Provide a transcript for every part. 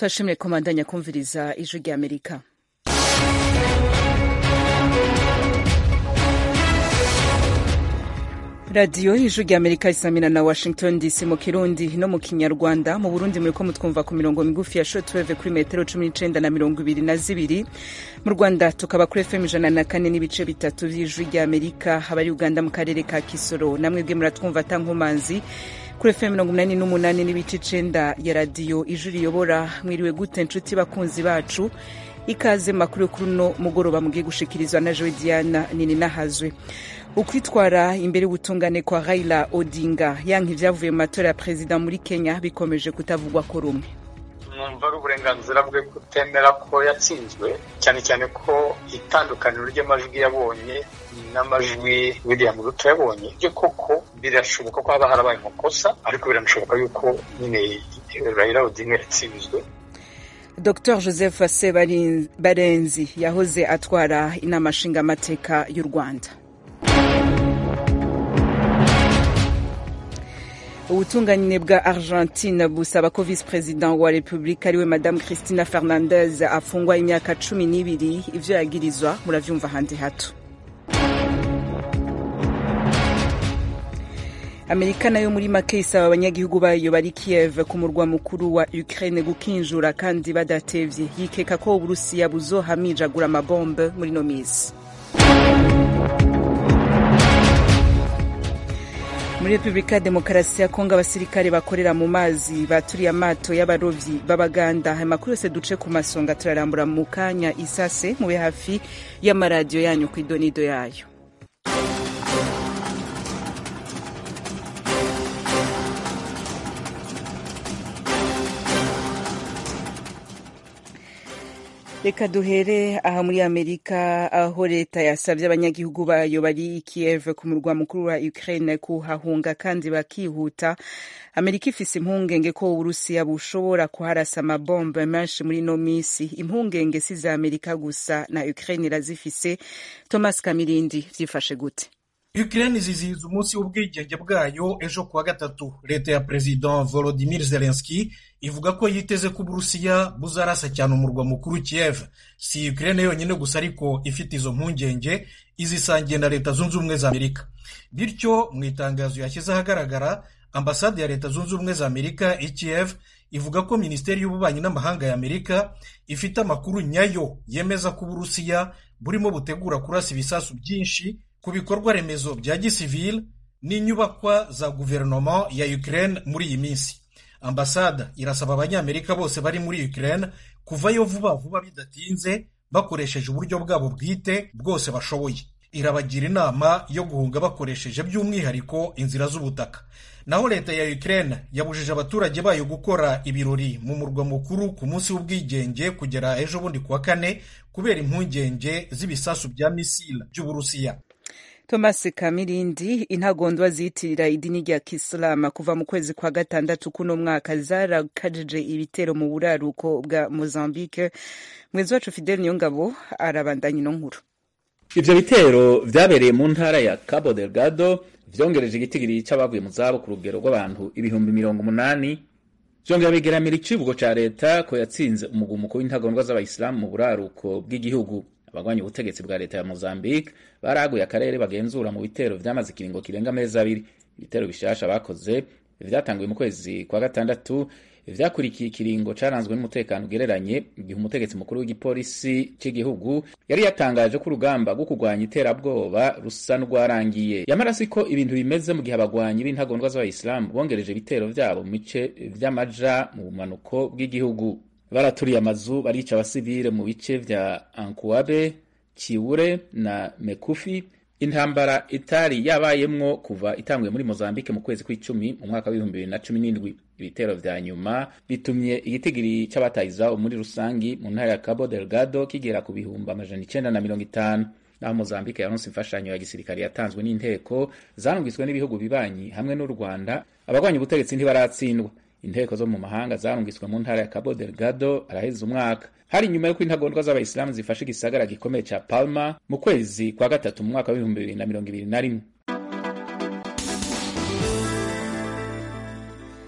turashimire komandanya kumviriza ijwi rya amerika radiyo ijwi rya amerika isamina na washington dc mu kirundi no mu kinyarwanda mu burundi muriko mutwumva ku mirongo migufi ya shortwave kuri metero cumi n'icenda na mirongo ibiri na zibiri mu rwanda tukaba kuri fm ijana na kane n'ibice bitatu vy'ijwi rya amerika abari uganda mu karere ka kisoro namwebwe muratwumva ata nkomanzi kuri fm mirongo umunani n'umunani n'ibice icenda ya radiyo ijwi riyobora mwiriwe gute nshuti bakunzi bacu ikaze makuru kuri uno mugoroba mugiye gushikirizwa na jowe diana nini nahazwe ukwitwara imbere y'ubutungane kwa raila odinga yanka ivyavuye mu matora ya perezida muri kenya bikomeje kutavugwa ko rumwe mwumva ari uburenganzira bwe kutemera ko yatsinzwe cyane cyane ko itandukaniro ry'amajwi yabonye n'amajwi william ruto yabonye ibyo koko birashoboka ko haba harabaye amakosa ariko biranashoboka yuko nyine raila odinga yatsinzwe dr joseph sebarenzi yahoze atwara inama nshingamateka y'u rwanda ubutungane bwa argentine busaba ko visi perezida wa repubulika ariwe madamu christina fernandez afungwa imyaka cumi n'ibiri ivyo yagirizwa muravyumva handi hato amerika nayo muri make isaba abanyagihugu bayo bari kiev ku murwa mukuru wa ukraine gukinjura kandi badatevye yikeka ko uburusiya buzohamijagura amabombe muri no misi muri repubulika ya demokarasi ya kongo abasirikare bakorera mu mazi baturiye amato y'abarovyi b'abaganda amakuru yose duce ku masonga turarambura mu kanya isase mube hafi y'amaradiyo yanyu ku idonido yayo reka duhere aha muri amerika aho leta yasabye abanyagihugu bayo bari kiev ku murwa mukuru wa ukraine kuhahunga kandi bakihuta amerika ifise impungenge ko uburusiya bushobora kuharasa amabombe menshi muri ino misi impungenge si za amerika gusa na ukraine irazifise thomas kamirindi vyifashe gute Ukraine izizihiza umunsi w'ubwigenge bwayo ejo kuwa gatatu leta ya perezida Volodymyr Zelensky ivuga ko yiteze ko uburusiya buzarasa cyane umurwa mukuru Kiev si Ukraine yonyine gusa ariko ifite izo mpungenge izisangiye na leta zunze ubumwe za Amerika bityo mu itangazo yashyize ahagaragara ambasade ya leta zunze ubumwe za Amerika i Kiev ivuga ko minisiteri y'ububanyi n'amahanga ya Amerika ifite amakuru nyayo yemeza ko uburusiya burimo butegura kurasa ibisasu byinshi ku bikorwa remezo bya gisivili n'inyubakwa za guverinoma ya Ukraine muri iyi minsi ambasada irasaba abanyamerika bose bari muri Ukraine kuvayo vuba vuba bidatinze bakoresheje uburyo bwabo bwite bwose bashoboye irabagira inama yo guhunga bakoresheje by'umwihariko inzira z'ubutaka naho leta ya Ukraine yabujije abaturage bayo gukora ibirori mu murwa mukuru ku munsi w'ubwigenge kugera ejo bundi kuwa kane kubera impungenge z'ibisasu bya misile by'uburusiya thomas kamirindi intagondwa ziyitirira idini rya kisilamu kuva mu kwezi kwa gatandatu kuno mwaka zarakajije ibitero mu buraruko bwa mozambique mwezi wacu fidel niyongabo arabandanya ino nkuru ivyo bitero vyabereye mu ntara ya cabo delgado vyongereje igitigiri c'abavuye mu zabo ku rugero rw'abantu ibihumbi mirongo umunani vyongera bigeramira icivugo ca leta ko yatsinze umugumuko w'intagondwa z'abayisilamu mu buraruko bw'igihugu abagwanya ubutegetsi bwa leta ya Mozambique baraguye akarere bagenzura mu bitero vyamaze ikiringo kirenga amezi abiri ibitero bishasha bakoze vyatanguye mu kwezi kwa gatandatu vyakurikiye ikiringo caranzwe n'umutekano ugereranye igihe umutegetsi mukuru w'igipolisi c'igihugu yari yatangaje ko urugamba rwo kurwanya iterabwoba rusa n'urwarangiye yamara siko ibintu bimeze mu gihe abagwanyi b'intagondwa z'abayisilamu bongereje ibitero vyabo mu bice vy'amaja mu bumanuko bw'igihugu baraturiye amazu barica abasivile mu bice vya Ankuabe, Chiure na Mekufi. Intambara itari yabayemwo kuva itanguye muri Mozambique mu kwezi kw'icumi mu mwaka w'ibihumbi bibiri na cumi n'indwi. Ibitero vya nyuma bitumye igitigiri c'abataye izabo muri rusangi mu ntara ya Cabo Delgado kigera ku bihumbi amajana icenda na mirongo itanu naho Mozambique yaronse imfashanyo ya gisirikare yatanzwe n'inteko zarungitswe n'ibihugu bibanyi hamwe n'u Rwanda abagwanya ubutegetsi ntibaratsindwa inteko zo mu mahanga zarungitswe mu ntara ya Cabo Delgado araheze umwaka hari nyuma y'uko intagondwa z'abayisilamu zifashe igisagara gikomeye ca Palma mu kwezi kwa gatatu mu mwaka w'ibihumbi bibiri na mirongo ibiri na rimwe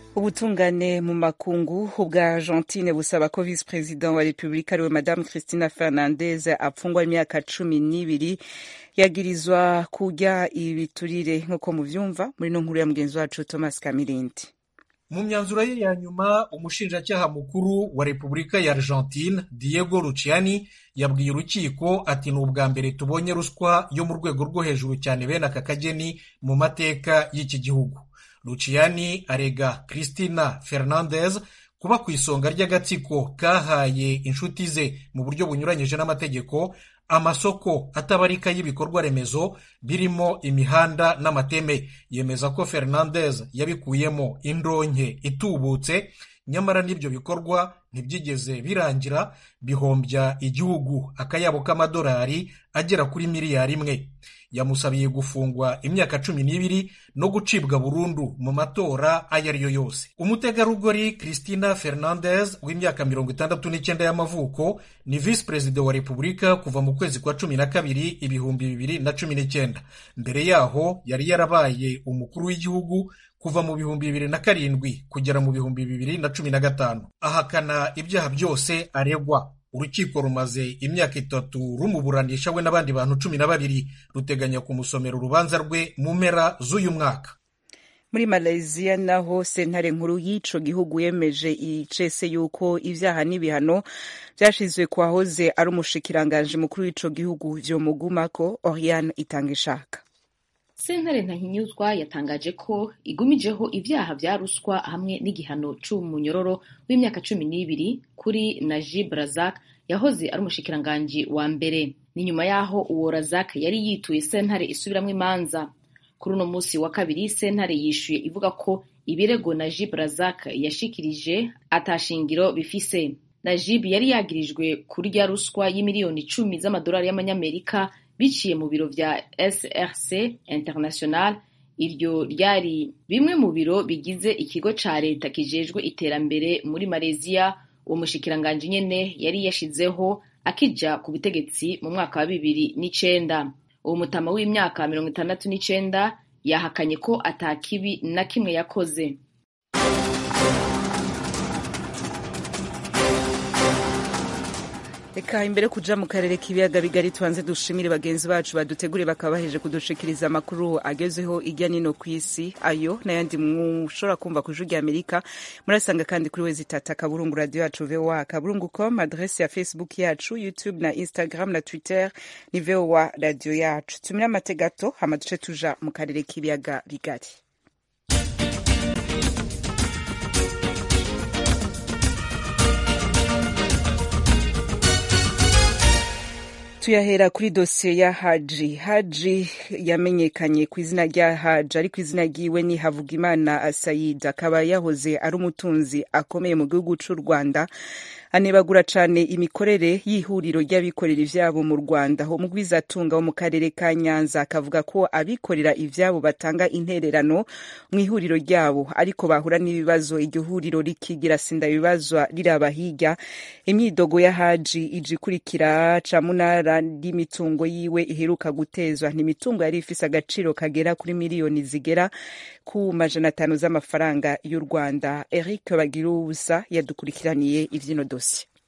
ubutungane mu makungu ubwa argentine busaba ko visi perezida wa repubulika ariwe madamu christina fernandez apfungwa imyaka cumi n'ibiri yagirizwa kurya ibiturire nk'uko muvyumva muri no nkuru ya mugenzi wacu thomas kamirindi mu myanzuro ye ya nyuma umushinjacyaha mukuru wa repubulika ya argentine diego luciani yabwiye urukiko ati ni ubwa mbere tubonye ruswa yo mu rwego rwo hejuru cyane bene aka kageni mu mateka y'iki gihugu luciani arega christina fernandez kuba ku isonga ry'agatsiko kahaye inshuti ze mu buryo bunyuranyije n'amategeko amasoko atabarika y'ibikorwa remezo birimo imihanda n'amateme yemeza ko fernandez yabikuyemo indonke itubutse nyamara n'ibyo bikorwa ntibyigeze birangira bihombya igihugu akayabo k'amadolari agera kuri miliyari imwe yamusabiye gufungwa imyaka cumi n'ibiri no gucibwa burundu mu matora ayo ari yo yose umutegarugori christina fernandez w'imyaka mirongo itandatu n'icyenda y'amavuko ni visi perezida wa repubulika kuva mu kwezi kwa cumi na kabiri ibihumbi bibiri na cumi n'icyenda mbere yaho yari yarabaye umukuru w'igihugu kuva mu bihumbi bibiri na karindwi kugera mu bihumbi bibiri na cumi na gatanu ahakana ibyaha byose aregwa urukiko rumaze imyaka itatu rumuburanisha we n'abandi bantu cumi na babiri ruteganya kumusomera urubanza rwe mu mpera z'uyu mwaka muri malaysia naho sentare nkuru y'ico gihugu yemeje icese yuko ivyaha n'ibihano vyashizwe ku wahoze ari umushikiranganji mukuru w'ico gihugu vyomugumako oriane itanga ishaka sentare ntahinyuzwa yatangaje ko igumijeho ivyaha vya ruswa hamwe n'igihano c'umunyororo w'imyaka cumi n'ibiri kuri najib razak yahoze ari umushikiranganji wa mbere ni nyuma y'aho uwo razak yari yituye sentare isubiramwo imanza kuri uno musi wa kabiri sentare yishuye ivuga ko ibirego najib razak yashikirije atashingiro bifise najib yari yagirijwe kurya ruswa y'imiliyoni icumi z'amadolari y'amanyamerika biciye mu biro vya src international iryo ryari bimwe mu biro bigize ikigo ca leta kijejwe iterambere muri malaysia uwo mushikiranganji nyene yari yashizeho akija ku butegetsi mu mwaka wa bibiri n'icenda uwo mutama w'imyaka mirongo itandatu n'icenda yahakanye ko ata kibi na kimwe yakoze reka imbere kuja mu karere k'ibiyaga bigari tubanze dushimire bagenzi bacu badutegure bakaba baheje kudushikiriza amakuru agezeho irya nino ku isi ayo n'ayandi mushobora kumva ku ijwi rya amerika murasanga kandi kuri wezi tata kaburungu radio yacu voa kaburungu com adrese ya facebook yacu youtube na instagram na twitter ni voa radio yacu tumire amate gato hama duce tuja mu karere k'ibiyaga bigari tuyahera kuri dosiye ya haji haji yamenyekanye ku izina rya haji ariko izina ryiwe ni havugimana sayid akaba yahoze ari umutunzi akomeye mu gihugu cy'u rwanda anebagura cyane imikorere y'ihuriro ry'abikorera ivyabo mu rwanda umugwizatunga wo mu karere ka nyanza akavuga ko abikorera ivyabo batanga intererano mu ihuriro ryabo ariko bahura n'ibibazo iryo huriro rikigira sinda bibazwa riraba hirya imyidogo ya haji ije ikurikira camunara ry'imitungo yiwe iheruka gutezwa n'imitungo yari ifise agaciro kagera kuri miliyoni zigera ku majana atanu z'amafaranga y'u rwanda eric bagirubusa yadukurikiraniye ivyino dosiye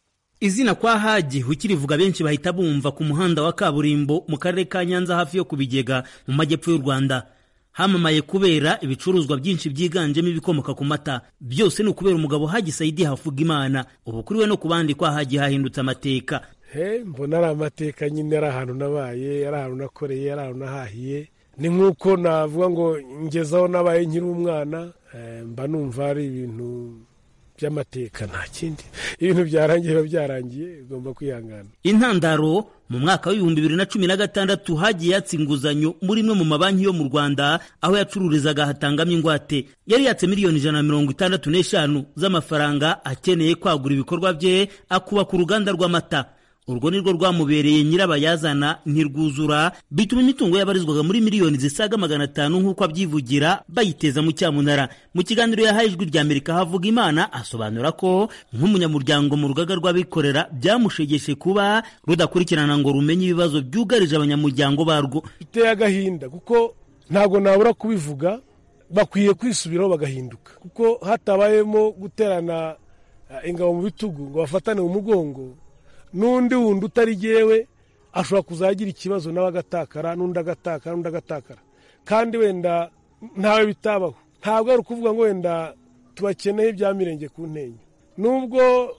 izina kwa haji ukirivuga benshi bahita bumva ku muhanda wa kaburimbo mu karere ka nyanza hafi yo ku bigega mu majyepfo y'u rwanda hamamaye kubera ibicuruzwa byinshi byiganjemo ibikomoka ku mata byose ni ukubera umugabo haji sayidi havuga imana ubu kuri we no ku bandi kwa haji hahindutse amateka he mbona ari amateka nyine ari ahantu nabaye ari ahantu nakoreye ari ahantu nahahiye ni nk'uko navuga ngo ngezaho nabaye nkiri umwana mba numva ari ibintu by'amateka nta kindi ibintu byarangiye biba byarangiye ugomba kwihangana intandaro mu mwaka w'ibihumbi bibiri na cumi na gatandatu hagiye yatsa inguzanyo muri imwe mu mabanki yo mu rwanda aho yacururizaga hatangamo ingwate yari yatse miliyoni ijana na mirongo itandatu n'eshanu z'amafaranga akeneye kwagura ibikorwa bye akubaka uruganda rw'amata urwo ni rwo rwamubereye nyirabayazana ntirwuzura bituma imitungo yabarizwaga muri miliyoni zisaga magana atanu nk'uko abyivugira bayiteza mu cyamunara mu kiganiro yahaye ijwi rya amerika havuga imana asobanura ko nk'umunyamuryango mu rugaga rw'abikorera byamushegeshe kuba rudakurikirana ngo rumenye ibibazo byugarije abanyamuryango barwo biteye agahinda kuko ntabwo nabura kubivuga bakwiye kwisubiraho bagahinduka kuko hatabayemo guterana ingabo mu bitugu ngo bafatane mu mugongo n'undi wundi utari jyewe ashobora kuzagira ikibazo nawe agatakara n'undi agatakara n'undi agatakara kandi wenda ntawe bitabaho ntabwo ari ukuvuga ngo wenda tubakeneye ibya mirenge ku ntenyo nubwo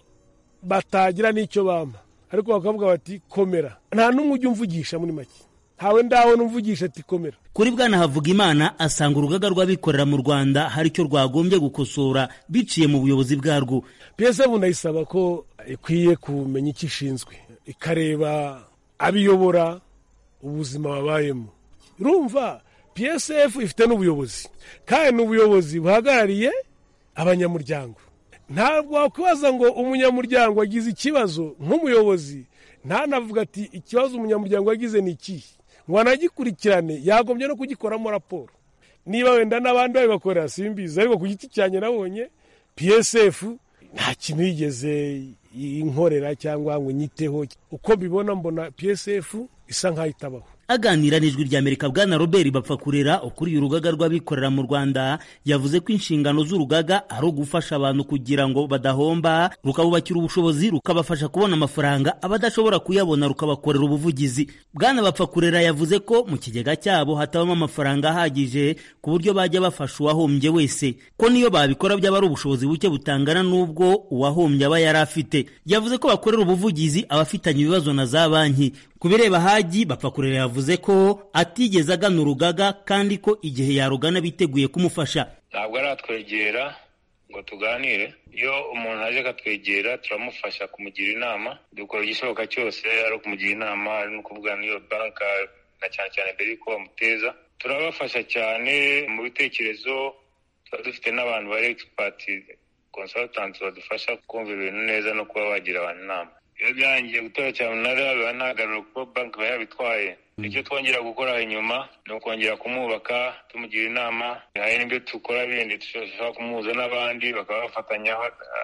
batagira n'icyo bampa ariko bakavuga bati komera nta n'umwe ujya umvugisha muri make ntawe ndabona umvugisha ati komera kuri bwana havugimana asanga urugaga rw'abikorera mu rwanda hari icyo rwagombye gukosora biciye mu buyobozi bwarwo psf ndayisaba ko ikwiye kumenya icyo ishinzwe ikareba abiyobora ubuzima babayemo urumva psf ifite n'ubuyobozi kandi ni ubuyobozi buhagarariye abanyamuryango ntabwo wakwibaza ngo umunyamuryango agize ikibazo nk'umuyobozi ntanavuga ati ikibazo umunyamuryango yagize ni ikihe ngo anagikurikirane yagombye no kugikoramo raporo niba wenda n'abandi babibakorera simbizi ariko ku giti cyanjye nabonye psf nta kintu yigeze inkorera cyangwa ngo nyiteho uko mbibona mbona psf isa nk'aho itabaho aganira n'ijwi ry'amerika bwana robert bapfakurera ukuriye urugaga rw'abikorera mu rwanda yavuze ko inshingano z'urugaga ari ugufasha abantu kugira ngo badahomba rukabubakira ubushobozi rukabafasha kubona amafaranga abadashobora kuyabona rukabakorera ubuvugizi bwana bapfakurera yavuze ko mu kigega cyabo hatabamo amafaranga ahagije ku buryo bajya bafasha uwahombye wese ko niyo babikora byaba ari ubushobozi buke butangana n'ubwo uwahombye aba yari afite yavuze ko bakorera ubuvugizi abafitanye ibibazo na za banki ku bireba hagi bapfakurera yavuze ko atigeze agana urugaga kandi ko igihe yarugana biteguye kumufasha ntabwo aratwegera ngo tuganire iyo umuntu aje akatwegera turamufasha kumugira inama dukora igishoboka cyose ari ukumugira inama ari no kuvugana n'iyo banka na cyane cyane mbere y'uko bamuteza turabafasha cyane mu bitekerezo tuba dufite n'abantu bari egisipati konsatanti badufasha kumva ibintu neza no kuba bagira abantu inama iyo byangiye gutora cyamunara biba ntagarura kuko banki iba yabitwaye icyo twongera gukora inyuma ni ukongera kumwubaka tumugira inama hari n'ibyo dukora bindi dushobora kumuhuza n'abandi bakaba bafatanya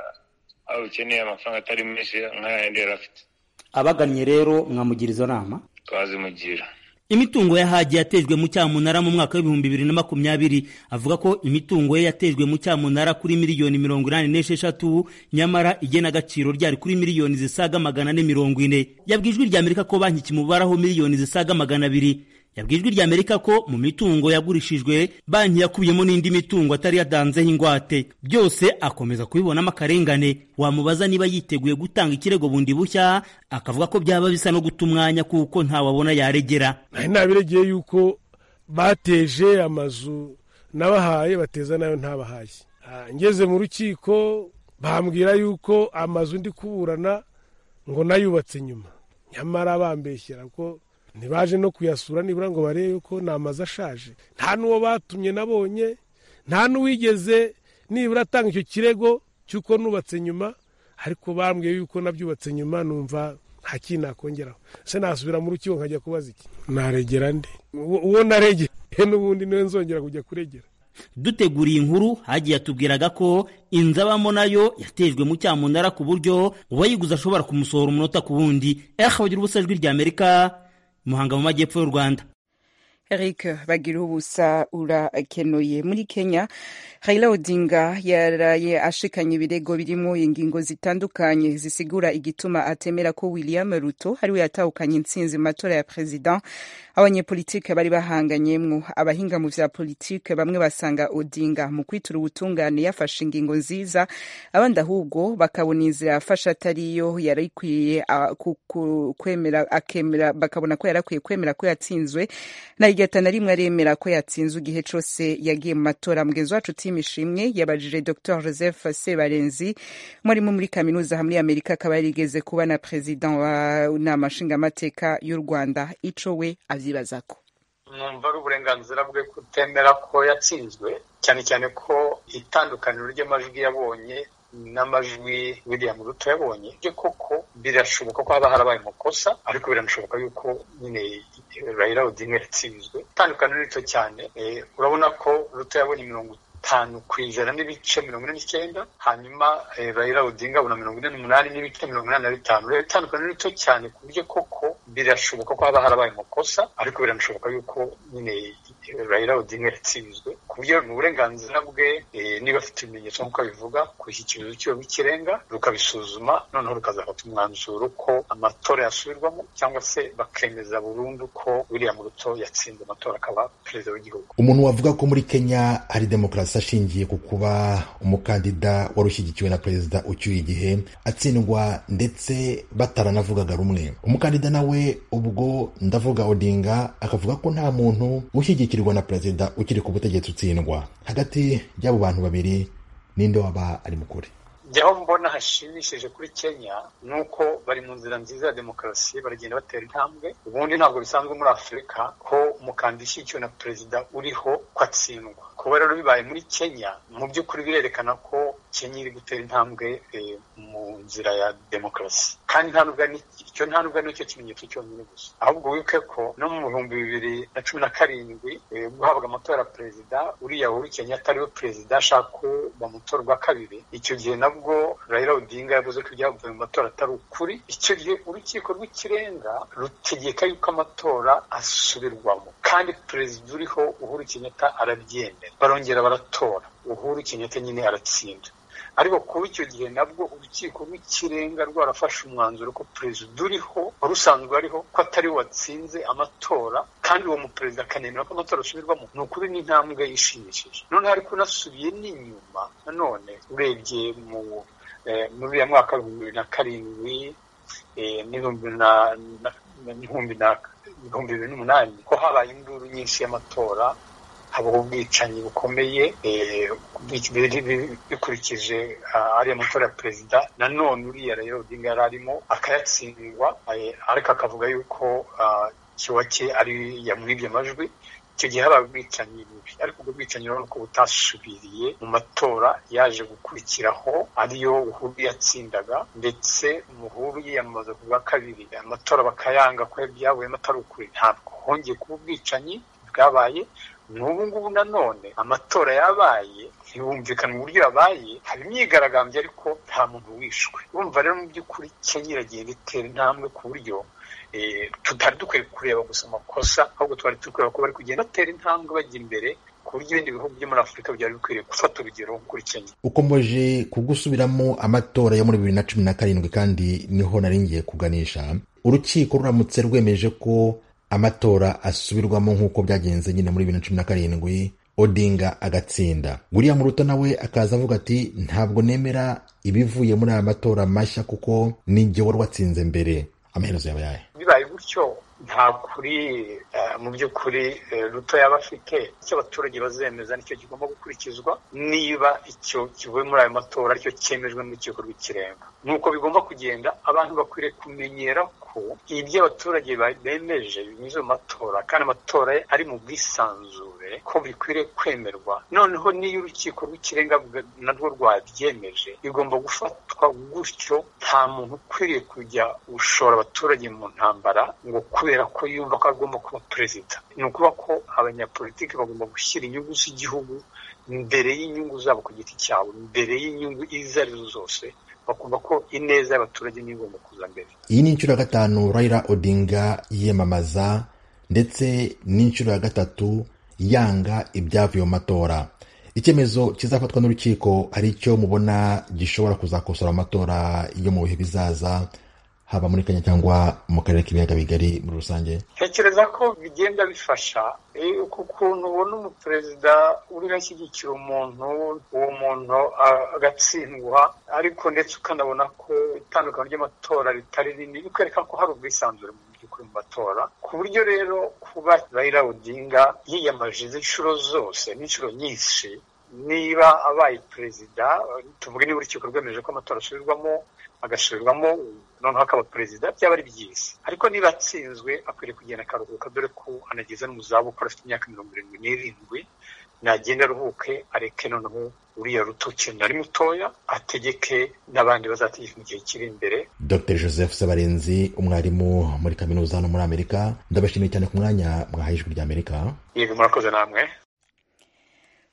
aho ukeneye amafaranga atari menshi nk'ayandi yari afite abagannye rero mwamugira izo nama twazimugira imitungo ya hagi yatejwe mu cyamunara mu mwaka w'ibihumbi bibiri na makumyabiri avuga ko imitungo ye yatejwe mu cyamunara kuri miliyoni mirongo inani n'esheshatu nyamara igenagaciro ryari kuri miliyoni zisaga magana ane mirongo ine yabwiye ijwi ry'amerika ko banki kimubaraho miliyoni zisaga magana abiri yabwiye ijwi ry'amerika ko mu mitungo yagurishijwe banki yakubiyemo n'indi mitungo atari yadanzeho ingwate byose akomeza kubibonamo akarengane wamubaza niba yiteguye gutanga ikirego bundi bushya akavuga ko byaba bisa no guta umwanya kuko ntawabona yaregera nari nabiregeye yuko bateje amazu nabahaye bateza nayo ntabahaye ngeze mu rukiko bambwira yuko amazu ndi kuburana ngo nayubatse nyuma nyamara bambeshyira ko ntibaje no kuyasura nibura ngo barebe ko ni amazu ashaje nta n'uwo batumye nabonye nta n'uwigeze nibura atanga icyo kirego cy'uko nubatse nyuma ariko bambwiye yuko nabyubatse nyuma numva nta kintu nakongeraho se nasubira mu rukiko nkajya kubaza iki naregera nde uwo naregeye n'ubundi niwe nzongera kujya kuregera duteguriye inkuru hagiye yatubwiraga ko inzu abamo nayo yatejwe mu cyamunara ku buryo uwayiguze ashobora kumusohora umunota ku wundi ehe bagira ubusa ijwi ry'amerika muhanga mu majyepfo y'u rwanda eric bagira ubusa urakenuye muri kenya Raila Odinga yaraye ashikanye ibirego birimo ingingo zitandukanye zisigura igituma atemera ko William Ruto ariwe yatahukanye intsinzi mu matora ya perezida abanyepolitike bari bahanganyemwo abahinga mu vya politike bamwe basanga Odinga mu kwitura ubutungane yafashe ingingo nziza abandi ahubwo bakabona inzira yafashe atariyo yari ikwiye kwemera akemera bakabona ko yarakwiye kwemera ko yatsinzwe na rigata na rimwe aremera ko yatsinzwe igihe cose yagiye mu matora mugenzi wacu imishimwe yabajije dr joseph sebarenzi umwarimu muri kaminuza hamwe y'amerika akaba yarigeze kuba na perezida wa nama nshingamateka y'u rwanda ico we avyibazako numva ari uburenganzira bwe kutemera ko yatsinzwe cyane cyane ko itandukaniro ry'amajwi yabonye n'amajwi William Ruto yabonye byo koko birashoboka ko haba harabaye amakosa ariko biranashoboka yuko nyine Raila Odinga yatsinzwe itandukaniro rito cyane urabona ko Ruto yabonye mirongo itanu ku ijana n'ibice mirongo ine n'icyenda hanyuma Raila Odinga abona mirongo ine n'umunani n'ibice mirongo inani na bitanu rero itandukaniro rito cyane ku buryo koko birashoboka ko haba harabaye amakosa ariko biranashoboka yuko nyine Raila Odinga yatsinzwe ku buryo ni uburenganzira bwe niba afite ibimenyetso nk'uko abivuga gushyikiriza urukiko rw'ikirenga rukabisuzuma noneho rukazafata umwanzuro ko amatora yasubirwamo cyangwa se bakemeza burundu ko william ruto yatsinze amatora akaba perezida w'igihugu umuntu wavuga ko muri kenya hari demokarasi ashingiye ku kuba umukandida wari ushyigikiwe na perezida ucyuye igihe atsindwa ndetse bataranavugaga rumwe umukandida nawe ubwo ndavuga odinga akavuga ko nta muntu ushyigikirwa na perezida ukiri ku butegetsi utsindwa hagati y'abo bantu babiri ninde waba ari mukuri jyaho mbona hashimishije kuri kenya ni uko bari mu nzira nziza ya demokarasi baragenda batera intambwe ubundi ntabwo bisanzwe muri afurika ko umukandida ushyigikiwe na perezida uriho ko atsindwa kuba rero bibaye muri kenya mu by'ukuri birerekana ko kenya iri gutera intambwe mu nzira ya demokarasi kandi nta nubwo icyo nta nubwo nicyo kimenyetso cyonyine gusa ahubwo wibuke ko no mu bihumbi bibiri na cumi na karindwi guhabwa amatora ya perezida uriya uhuru kenyatta ariwe perezida ashaka ko bamutora ubwa kabiri icyo gihe nabwo Raila Odinga yavuze ko ibyavuye mu matora atari ukuri icyo gihe urukiko rw'ikirenga rutegeka yuko amatora asubirwamo kandi perezida uriho uhuru kenyatta arabyemera barongera baratora uhuru kenyatta nyine aratsinda ariko kuba icyo gihe nabwo urukiko rw'ikirenga rwarafashe umwanzuro ko perezida uriho wari usanzwe ariho ko atari we watsinze amatora kandi uwo muperezida akanemera ko amatora asubirwamo ni ukuri n'intambwe ishimishije noneho ariko unasubiye n'inyuma nanone urebye mu muri uriya mwaka w'ibihumbi bibiri na karindwi n'ibihumbi bibiri n'umunani ko habaye induru nyinshi y'amatora habaho ubwicanyi bukomeye bikurikije ariya matora ya perezida nanone uriya rero odinga yari arimo akayatsindwa ariko akavuga yuko kiwa cye ari yamwibye amajwi icyo gihe habaye ubwicanyi bubi ariko ubwo bwicanyi urabona ko butasubiriye mu matora yaje gukurikiraho ariyo uhuru yatsindaga ndetse umuhuru yiyamamaza ku bwa kabiri amatora bakayanga ko byavuyemo atari ukuri ntabwo hongeye kuba ubwicanyi bwabaye n'ubu ngubu nanone amatora yabaye ntibumvikana uburyo yabaye haba imyigaragambyo ariko nta muntu wishwe urumva rero mu by'ukuri kenya iragenda itera intambwe ku buryo tutari dukwiye kureba gusa amakosa ahubwo twari turi kureba ko bari kugenda batera intambwe bajya imbere ku buryo ibindi bihugu byo muri afurika byari bikwiriye gufata urugero kuri kenya ukomeje kugusubiramo amatora yo muri bibiri na cumi na karindwi kandi niho nari ngiye kuganisha urukiko ruramutse rwemeje ko amatora asubirwamo nk'uko byagenze nyine muri bibiri na cumi na karindwi odinga agatsinda william ruto nawe akaza avuga ati ntabwo nemera ibivuye muri aya matora mashya kuko ninjye wari watsinze mbere amaherezo yaba yahe bibaye gutyo nta kuri mu by'ukuri ruto yaba afite icyo abaturage bazemeza nicyo kigomba gukurikizwa niba icyo kivuye muri ayo matora aricyo cyemejwe n'urukiko rw'ikirenga nuko bigomba kugenda abantu bakwiriye kumenyera ko ibyo abaturage bemeje binyuze mu matora kandi amatora ari mu bwisanzure ko bikwiriye kwemerwa noneho n'iyo urukiko rw'ikirenga narwo rwabyemeje bigomba gufatwa gutyo nta muntu ukwiriye kujya gushora abaturage mu ntambara ngo kubera ko yumva ko agomba kuba perezida ni ukuvuga ko abanyapolitiki bagomba gushyira inyungu z'igihugu mbere y'inyungu zabo ku giti cyabo mbere y'inyungu izo arizo zose bakumva ko ineza y'abaturage niyo igomba kuza mbere iyi ni inshuro ya gatanu Raila Odinga yiyamamaza ndetse n'inshuro ya gatatu yanga ibyavuye mu matora icyemezo kizafatwa n'urukiko ari cyo mubona gishobora kuzakosora amatora yo mu bihe bizaza haba muri kenya cyangwa mu karere k'ibiyaga bigari muri rusange ntekereza ko bigenda bifasha ku kuntu ubona umuperezida uriho ashyigikira umuntu uwo muntu agatsindwa ariko ndetse ukanabona ko itandukano ry'amatora ritari rinini bikwereka ko hari ubwisanzure mu by'ukuri mu matora ku buryo rero kuba Raila Odinga yiyamaje inshuro zose n'inshuro nyinshi niba abaye perezida tuvuge niba urukiko rwemeje ko amatora asubirwamo agasubirwamo noneho akaba perezida byaba ari byiza ariko niba atsinzwe akwiriye kugenda akaruhuka dore ko anageze no mu zabukuru afite imyaka mirongo irindwi n'irindwi nagenda aruhuke areke noneho uriya ruto cyane ari mutoya ategeke n'abandi bazategeka mu gihe kiri imbere dr joseph sabarenzi umwarimu muri kaminuza hano muri amerika ndabashimiye cyane ku mwanya mwahaye ijwi ry'amerika yego murakoze namwe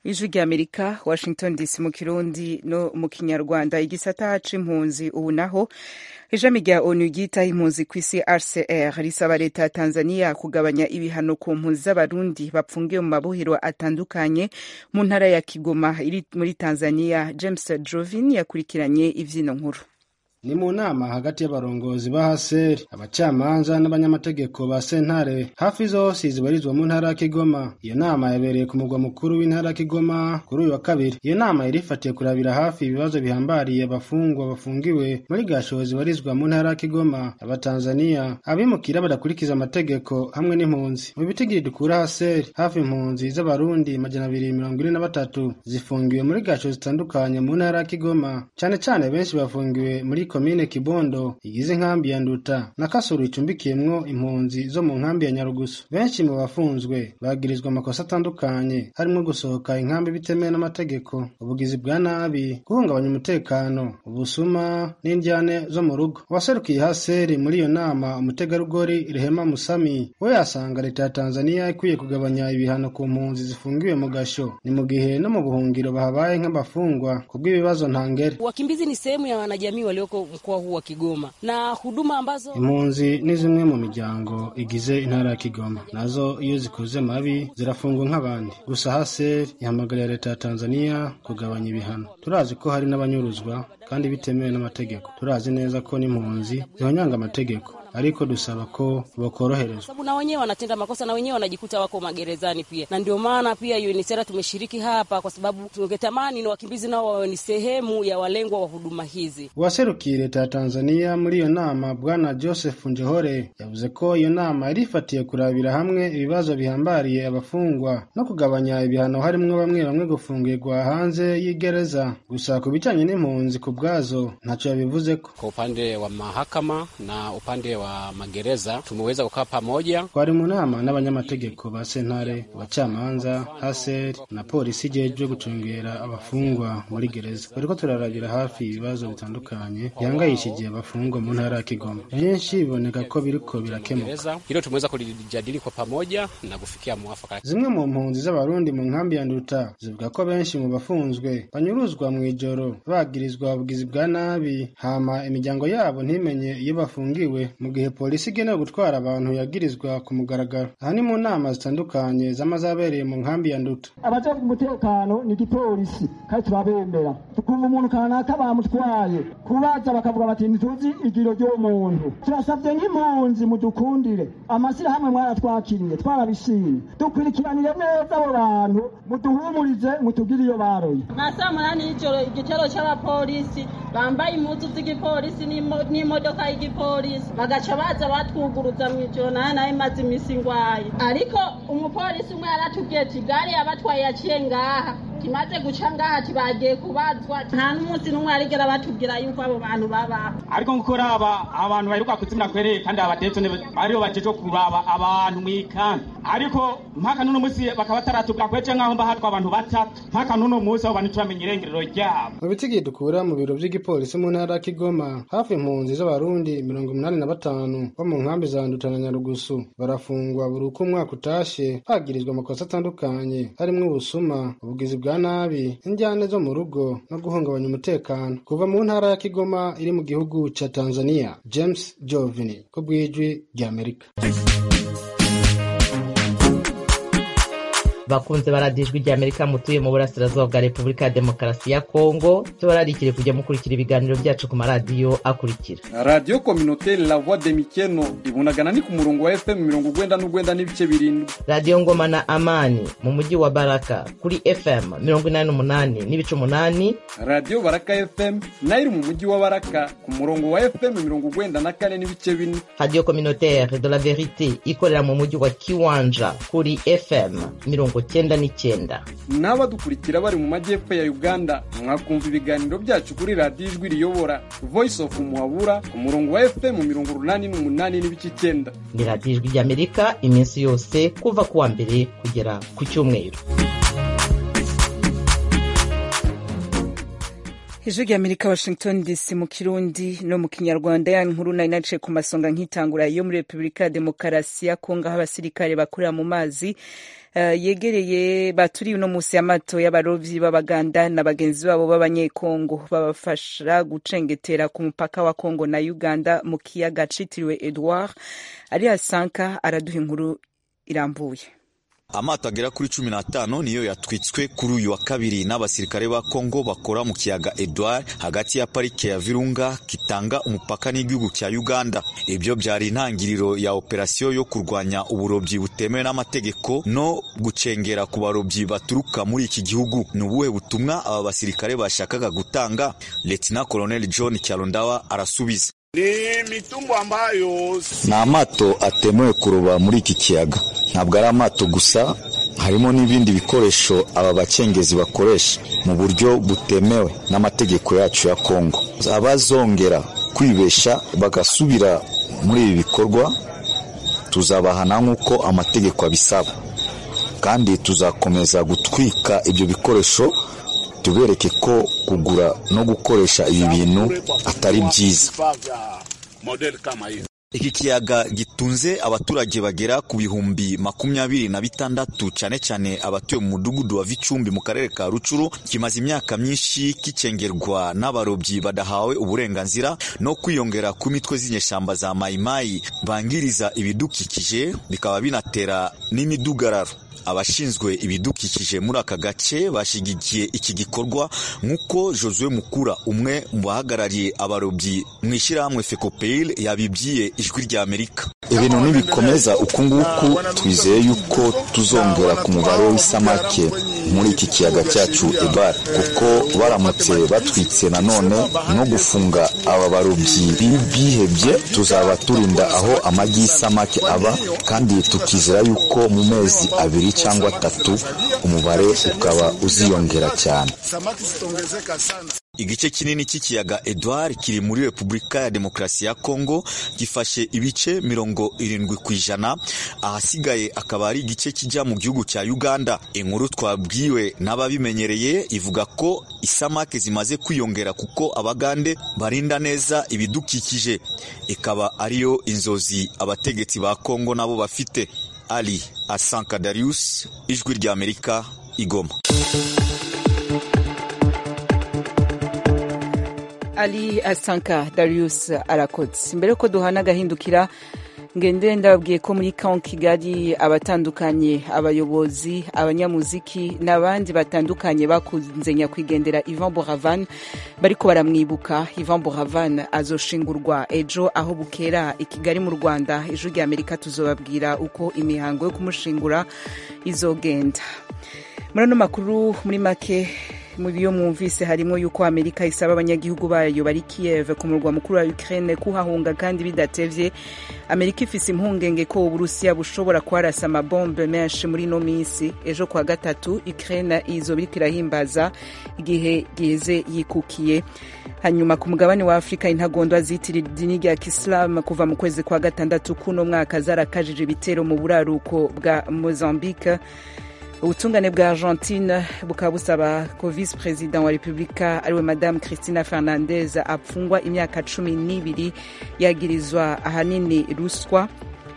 ijwi rya amerika washington dc mu kirundi no mu kinyarwanda igisata c'impunzi ubu naho ishami rya onu ryitaho impunzi ku isi rcr risaba leta ya tanzania kugabanya ibihano ku mpunzi z'abarundi bapfungiwe mu mabohero atandukanye mu ntara ya kigoma iri muri tanzania james jovin yakurikiranye ivyino nkuru ni mu nama hagati y'abarongozi ba haseri abacamanza n'abanyamategeko ba sentare hafi zose zibarizwa mu ntara ya kigoma iyo nama yabereye ku mugwa mukuru w'intara ya kigoma kuri uyu wa kabiri iyo nama yari ifatiye kurabira hafi ibibazo bihambariye abafungwa bafungiwe muri gasho zibarizwa mu ntara ya kigoma abatanzaniya abimukira badakurikiza amategeko hamwe n'impunzi mu bitigiri dukura haseri hafi impunzi z'abarundi majana abiri mirongo ine na batatu zifungiwe muri gasho zitandukanye mu ntara ya kigoma cane cane benshi bafungiwe muri komine kibondo igize inkambi ya nduta na kasuru icumbikiyemwo impunzi zo mu nkambi ya nyarugusu benshi mu bafunzwe bagirizwa amakosa atandukanye harimwo gusohoka inkambi bitemewe n'amategeko ubugizi bwa nabi guhungabanya umutekano ubusuma n'indyane zo mu rugo uwaserukiye haseri muri iyo nama umutegarugori rehema musami we yasanga leta ya tanzania ikwiye kugabanya ibihano ku mpunzi zifungiwe mu gasho ni mu gihe no mu buhungiro bahabaye nk'abafungwa kubw'ibibazo ntangere wakimbizi ni sehemu ya wanajamii walioko mkoa huu wa Kigoma na huduma ambazo impunzi ni zimwe mu miryango igize intara ya Kigoma nazo iyo zikoze mabi zirafungwa nk'abandi gusa hase ihamagarira leta ya Tanzania kugabanya ibihano turazi ko hari n'abanyuruzwa kandi bitemewe n'amategeko turazi neza ko n'impunzi zihonyanga amategeko ariko dusaba ko bakoroherezwa sababu na wenyewe wanatenda makosa na wenyewe wanajikuta wako magerezani pia, na ndio maana pia UNHCR tumeshiriki hapa, kwa sababu tungetamani ni wakimbizi nao wawe ni sehemu ya walengwa wa huduma hizi. uwaserukiye leta ya Tanzania muri iyo nama bwana Joseph Njehore yavuze ko iyo nama yari ifatiye kurabira hamwe ibibazo bihambariye abafungwa no kugabanya ibihano harimwo bamwe bamwe gufungirwa hanze y'igereza gusa ku bijanye n'impunzi ku bwazo ntacyo yabivuzeko Kwa upande wa mahakama na upande wa magereza tumeweza kukaa pamoja. twari mu nama n'abanyamategeko ba sentare abacamanza haseri na polisi ijejwe gucungera abafungwa muri gereza bariko turarabira hafi ibibazo bitandukanye bihangayishije abafungwa mu ntara ya kigoma byinshi biboneka ko biriko birakemuka Gereza hilo tumeweza kulijadili kwa pamoja na kufikia mwafaka. zimwe mu mpunzi z'abarundi mu nkambi ya nduta zivuga ko benshi mu bafunzwe banyuruzwa mu ijoro bagirizwa ubugizi bwa nabi hama imiryango yabo ntimenye iyo bafungiwe mu gihe polisi igenewe gutwara abantu yagirizwa ku mugaragaro aha ni mu nama zitandukanye z'amazabereye mu nkambi ya nduta abajejwe umutekano ni igipolisi kandi turabemera tukumva umuntu kanaka bamutwaye kubaza bakavuga bati ntituzi igiro ry'umuntu turasabye nk'impunzi mudukundire amashyirahamwe mwaratwakiriye twarabishimye dukurikiranire neza abo bantu muduhumurize mutugire iyo baroye nka saa munani y'ijoro igitero cy'abapolisi bambaye impuzu z'igipolisi n'imo- n'imodoka y'igipolisi bagaca baza batwuguruza mu ijoro nayo nayo imaze iminsi ngwaye ariko umupolisi umwe yaratubwiye ati gari yabatwaye yaciye ngaha kimaze guca ngaha tibagiye kubazwa nta n'umunsi n'umwe yarigera batubwira yuko abo bantu babaho ariko nkuko raba abantu baheruka kuzimira kwereye kandi abatetso bariho bajeje kuraba abantu mw'ikambi ariko mpaka n'uno munsi bakaba bataratubwira kweje nk'aho mba hatwa abantu batatu mpaka n'uno munsi abo bantu turamenya irengerero ryabo mu bitigi dukura mu biro by'igipolisi mu ntara ya kigoma hafi impunzi z'abarundi mirongo umunani na batanu bo mu nkambi za nduta na nyarugusu barafungwa buri uko umwaka utashe bagirizwa amakosa atandukanye harimwo ubusuma ubugizi bwa nabi injyane zo mu rugo no guhungabanya umutekano kuva mu ntara ya kigoma iri mu gihugu ca tanzania james jovini ko bw'ijwi ry'amerika bakunze baradijwe rya amerika mutuye mu burasirazuba bwa repubulika ya demokarasi ya kongo tubararikire kujya mukurikira ibiganiro byacu ku maradiyo akurikira radiyo kominoteri la voix de mikeno ibunagana ni ku murongo wa fm mirongo ugwenda n'ugwenda n'ibice birindwi radiyo ngoma na amani mu mujyi wa baraka kuri fm mirongo inani n'umunani n'ibice umunani radiyo baraka fm nayo iri mu mujyi wa baraka ku murongo wa fm mirongo ugwenda na kane n'ibice bine radiyo communautaire de la verite ikorera mu mujyi wa kiwanja kuri fm mirongo cyenda n'icyenda n'abadukurikira bari mu majyepfo ya uganda mwakumva ibiganiro byacu kuri radiyo ijwi riyobora voice of muhabura ku murongo wa fm mirongo urunani n'umunani n'ibice icyenda ni radiyo ijwi ry'amerika iminsi yose kuva ku wa mbere kugera ku cyumweru ijwi rya amerika washington dc mu kirundi no mu kinyarwanda ya nkuru nari naciye ku masonga nk'itangura yo muri repubulika ya demokarasi ya kongo aho abasirikare bakorera mu mazi uh, yegereye baturiye uno musi amato y'abarovyi b'abaganda na bagenzi babo b'abanyekongo babafasha gucengetera ku mupaka wa kongo na uganda mu kiyaga citiriwe edward ariya sanka araduha inkuru irambuye amato agera kuri cumi n'atanu niyo yatwitswe kuri uyu wa kabiri n'abasirikare ba kongo bakora mu kiyaga edward hagati ya parike ya virunga kitanga umupaka n'igihugu cya uganda ibyo byari intangiriro ya operasiyo yo kurwanya uburobyi butemewe n'amategeko no gucengera ku barobyi baturuka muri iki gihugu ni ubuhe butumwa aba basirikare bashakaga gutanga letina colonel john cyalondawa arasubiza ni mitumbo ambayo ni amato atemewe kuroba muri iki kiyaga ntabwo ari amato gusa harimo n'ibindi bikoresho aba bacengezi bakoresha mu buryo butemewe n'amategeko yacu ya kongo abazongera kwibesha bagasubira muri ibi bikorwa tuzabahana nk'uko amategeko abisaba kandi tuzakomeza gutwika ibyo bikoresho tubereke ko kugura no gukoresha ibi bintu atari byiza iki kiyaga gitunze abaturage bagera ku bihumbi makumyabiri na bitandatu cyane cyane abatuye mu mudugudu wa Vicumbi mu karere ka Rucuru kimaze imyaka myinshi kicengerwa n'abarobyi badahawe uburenganzira no kwiyongera ku mitwe z'inyeshyamba za mayimayi bangiriza ibidukikije bikaba binatera n'imidugararo abashinzwe ibidukikije muri aka gace bashyigikiye iki gikorwa nk'uko Josue Mukura umwe mu bahagarariye abarobyi mu ishyirahamwe FECOPEIL yabibwiye ijwi rya Amerika ibintu nibikomeza uku nguku twizeye yuko tuzongera ku mubare w'isamake muri iki kiyaga cyacu Edward kuko baramutse batwitse nanone no gufunga aba barobyi bihebye tuzaba turinda aho amagi y'isamake aba kandi tukizera yuko mu mezi abiri cyangwa atatu umubare ukaba uziyongera cyane igice kinini cy'ikiyaga Edward kiri muri Repubulika ya Demokarasi ya Kongo gifashe ibice mirongo irindwi ku ijana ahasigaye akaba ari igice kijya mu gihugu cya Uganda inkuru twabwiwe n'ababimenyereye ivuga ko isamake zimaze kwiyongera kuko abagande barinda neza ibidukikije ikaba ariyo inzozi abategetsi ba Kongo nabo bafite Ali Asanka Darius ijwi rya Amerika igoma Ali Asanka Darius arakoze mbere yuko duhana agahindukira ngende ndababwiye ko muri kaun kigali abatandukanye abayobozi abanyamuziki n'abandi batandukanye bakunze nyakwigendera Ivan Boravan bariko baramwibuka Ivan Boravan azoshingurwa ejo aho bukera i Kigali mu Rwanda ejo rya Amerika tuzobabwira uko imihango yo kumushingura izogenda muri ano makuru muri make mu byo mwumvise harimo yuko amerika isaba abanyagihugu bayo bari kiev ku murwa mukuru wa ukraine kuhahunga kandi bidatevye amerika ifise impungenge ko uburusiya bushobora kuharasa amabombe menshi muri ino minsi ejo kwa gatatu ukraine izoba iriko irahimbaza igihe giheze yikukiye hanyuma ku mugabane wa afurika intagondwa zitirira idini rya kisilamu kuva mu kwezi kwa gatandatu kuno mwaka zarakajije ibitero mu buraruko bwa mozambique ubutungane bwa argentine bukaba busaba ko visi perezida wa repubulika ariwe madamu christina fernandez apfungwa imyaka cumi n'ibiri yagirizwa ahanini ruswa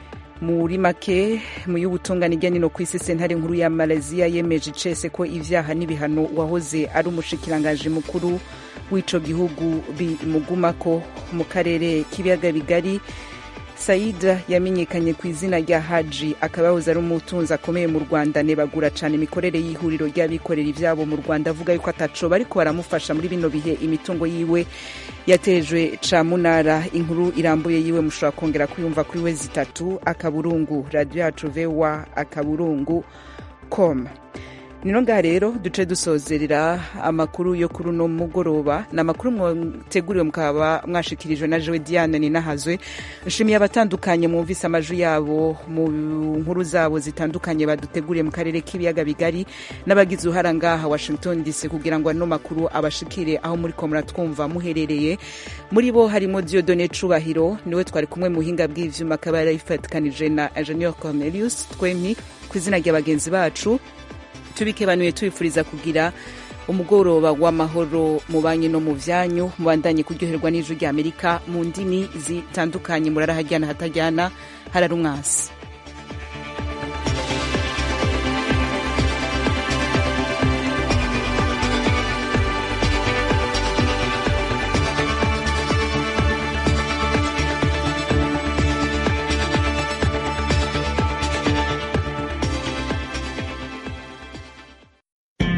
muri make mu y'ubutungane ijya nino ku isi sentare nkuru ya malaysia yemeje icese ko ibyaha n'ibihano wahoze ari umushikiranganji mukuru w'ico gihugu bimugumako mu karere k'ibiyaga bigari saida yamenyekanye ku izina rya haji akaba yahoze ari umutunzi akomeye mu rwanda nebagura cyane imikorere y'ihuriro ry'abikorera ibyabo mu rwanda avuga yuko ataco bariko baramufasha muri bino bihe imitungo yiwe yatejwe camunara inkuru irambuye yiwe mushobora kongera kuyumva kuri we zitatu akaburungu radiyo yacu vewa akaburungu com nino ngaha rero duce dusozerera amakuru yo kuri uno mugoroba ni amakuru mwateguriwe mukaba mwashikirijwe na jewe diane ninahazwe nshimiye abatandukanye mwumvise amajwi yabo mu nkuru zabo zitandukanye baduteguriye mu karere k'ibiyaga bigari n'abagize uruhara ngaha washington dc kugira ngo ano makuru abashikire aho muri ko muratwumva muherereye muri bo harimo diodone cubahiro niwe twari kumwe mu buhinga bw'ivyuma akaba yarayifatikanije na ingenieur cornelius twempi ku izina rya bagenzi bacu tubikebanuye tubifuriza kugira umugoroba w'amahoro mu banki no mu byanyu mubandanye kuryoherwa n'ijwi ry'amerika mu ndimi zitandukanye murarahajyana hatajyana harari umwasi